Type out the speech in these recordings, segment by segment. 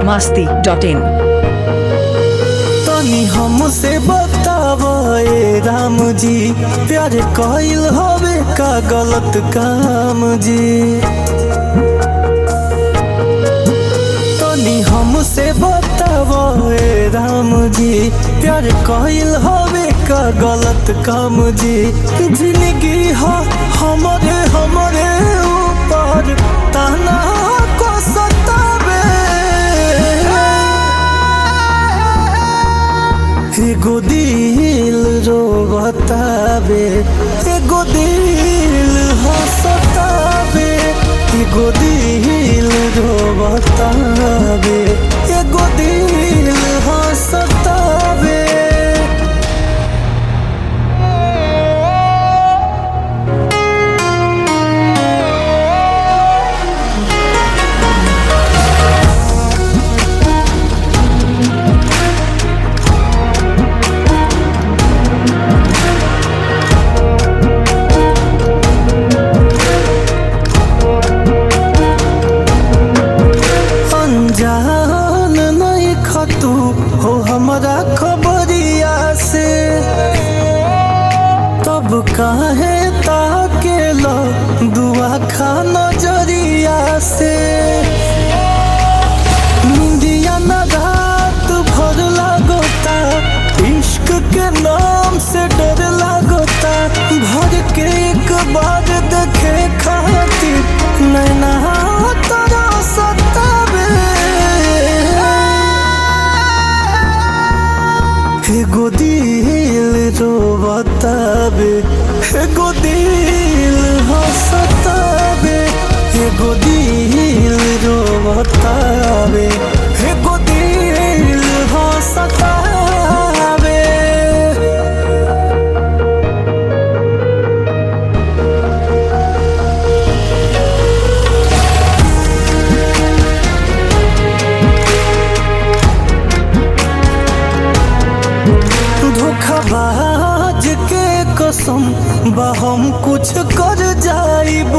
masti dot in. तनी हमसे बताव ए राम जी प्यार कइल हवे का गलत काम जी तनी हमसे बताव ए राम जी प्यार कइल हवे का गलत काम जी जिंदगी ह हमरे हमरे ऊपर ताना को सतावे एगो दिल रो बतावे एगो दिल हंसतावे एगो दिल रो बतावे एगो दिल हंसतावे अनजान नहीं खतू हो हमारा खबरिया से तब काहे ताके लो दुआ खा नजरिया से निंदिया न रात भर लागोता इश्क के नाम से डर लागोता भर के एक बार देखे खातिर नैना तोरा सतावे एगो दिल रो बतावे एगो दिल हंसतावे एगो दिल रो बतावे एगो दिल हंसतावे धोखाबाज के कसम बा हम कुछ कर जाइब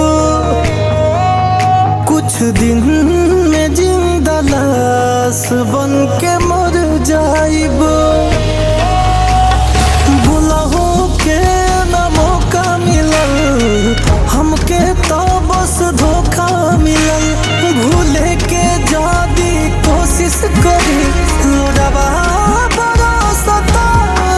कुछ दिन में जिंदा लाश बन के मर जाइब बुलाहो के न मौका मिलल हमके तो बस धोखा मिलल भूले के जादी कोशिश करी लोडवा बड़ा सतावे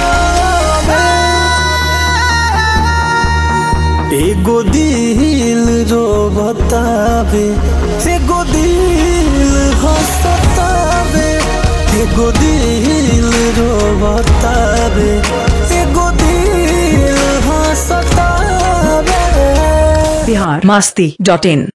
एगो दिल रो बतावे एगो दिल हंसतावे एगो दिल रो बतावे एगो दिल हंसतावे Bihar masti dot in.